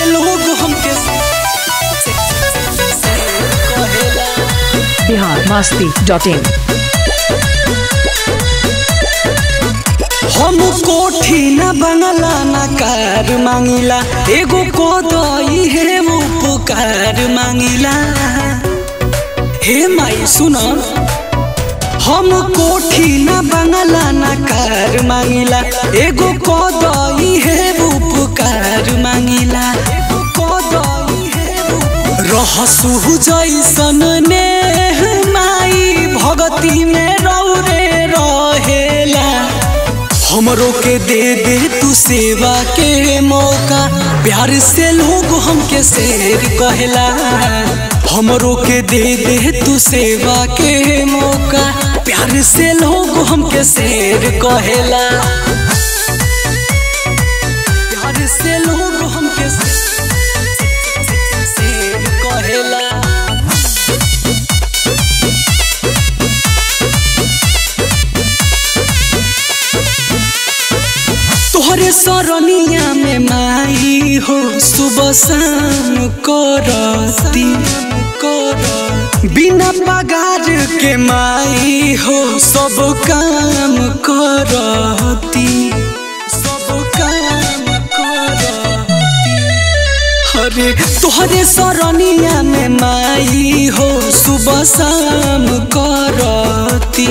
लोग हमके कहेला बिहार मस्ती डॉट इन हम कोठी न बंगला न कार मांगिला एगो कोदई है वो पुकार मांगिला हे माई सुन हम कोठी न बंगला न कार मांगिला एगो कोदई है वो पुकार मांगिला एगो कोदई है वो रहसु जैसन ने माई भगती में रौरे रहेला हमरो के दे दे तू सेवा के मौका प्यार से लोग हमके शेर कहला हमरो के दे दे तू सेवा के मौका प्यार से लोग हमके शेर कहला प्यार से लोग हमके शेर कहेला तोहरे सरनिया में माई हो सुबह शाम करती बिना पगार के माई हो सब काम करती सब काम करती अरे तोहरे सरनिया में माई हो सुबह शाम करती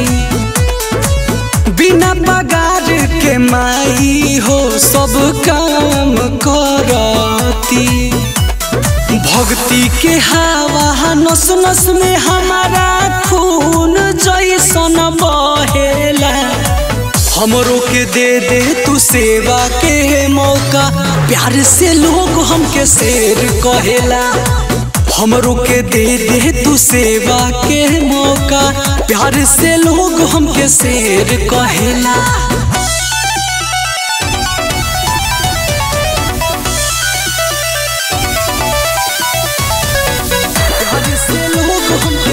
बिना पगार के माई हो सब काम करती भक्ति के हवा नस नस में हमारा खून जैसन बहेला हमरो के दे दे तू सेवा के मौका प्यार से लोग हमके शेर कहेला हमरो के दे दे तू सेवा के मौका प्यार से लोग हमके शेर कहेला प्यार से लोग हमके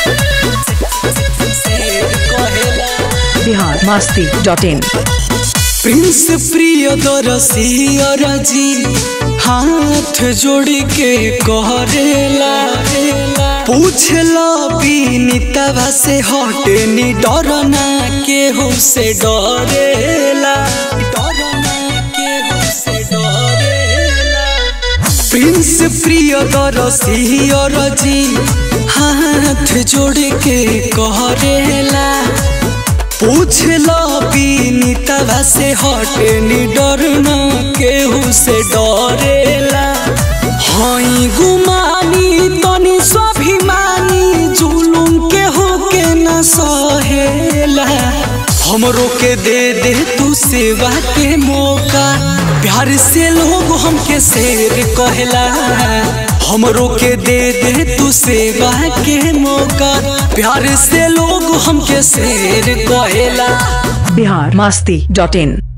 शेर कहेला Bihar Masti dot in Prince प्रिय दरसियर जी हाथ जोड़ के कहरेला पूछला बीनितवा से हटे नी डरना केहू से डरेला डरना केहू से डरेला प्रिंस प्रिय दरसियर जी हाथ जोड़ के कहरेला पूछला बीनितवा से हटे नी डरना केहू से डरेला हई गुमानी तनी स्वाभिमानी जुलुम के होके न सहेला हमरो के दे दे तू सेवा के मौका प्यार से लोग हमके शेर कहला हमरो के दे दे तू सेवा के मौका प्यार से लोग हमके शेर कहेला बिहार मस्ती डॉट इन